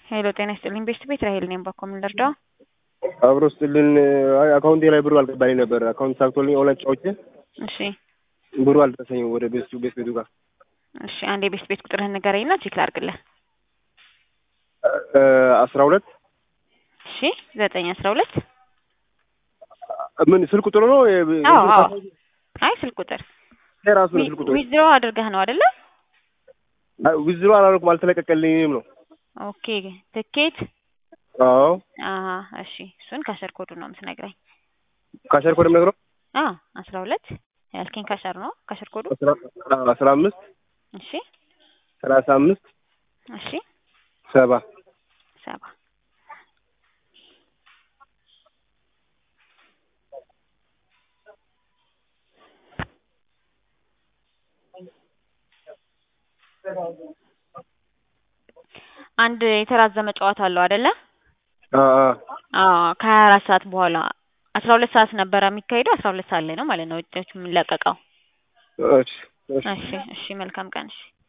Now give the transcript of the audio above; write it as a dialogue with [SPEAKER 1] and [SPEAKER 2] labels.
[SPEAKER 1] ሄሎ ጤና ይስጥልኝ ቤስት ቤት ራሄል ነኝ። ባኮ ምን ልርዳው?
[SPEAKER 2] አብሮ ስጥልን አይ አካውንቴ ላይ ብሩ አልገባልኝ ነበር። አካውንት ሳክቶልኝ ኦንላይን ጫዎቼ
[SPEAKER 1] እሺ
[SPEAKER 2] ብሩ አልደረሰኝም ወደ ቤቱ ቤት ቤቱ ጋር
[SPEAKER 1] እሺ አንዴ ቤስት ቤት ቁጥርህን ንገረኝና ቼክ ላድርግልህ።
[SPEAKER 2] አስራ ሁለት
[SPEAKER 1] እሺ ዘጠኝ አስራ ሁለት
[SPEAKER 2] ምን ስልክ ቁጥሩ ነው?
[SPEAKER 1] አዎ አዎ አይ ስልክ ቁጥር
[SPEAKER 2] የራሱ ነው ስልክ ቁጥሩ።
[SPEAKER 1] ዊዝድሮ አድርገህ ነው አይደለ?
[SPEAKER 2] ዊዝድሮ አላደረኩም አልተለቀቀልኝም ነው።
[SPEAKER 1] ኦኬ ትኬት
[SPEAKER 2] አዎ
[SPEAKER 1] አሀ እሺ እሱን ካሸር ኮዱ ነው የምትነግረኝ።
[SPEAKER 2] ካሸር ኮድ የምነግረው
[SPEAKER 1] አዎ አስራ ሁለት ያልከኝ ካሸር ነው ካሸር ኮዱ
[SPEAKER 2] አስራ አምስት
[SPEAKER 1] እሺ
[SPEAKER 2] ሰላሳ አምስት
[SPEAKER 1] እሺ
[SPEAKER 2] ሰባ
[SPEAKER 1] ሰባ አንድ የተራዘመ ጨዋታ አለው አይደለ? አዎ ከሀያ አራት ሰዓት በኋላ አስራ ሁለት ሰዓት ነበረ የሚካሄደው አስራ ሁለት ሰዓት ላይ ነው ማለት ነው ውጤቱ የሚለቀቀው።
[SPEAKER 2] እሺ
[SPEAKER 1] እሺ እሺ መልካም ቀን እሺ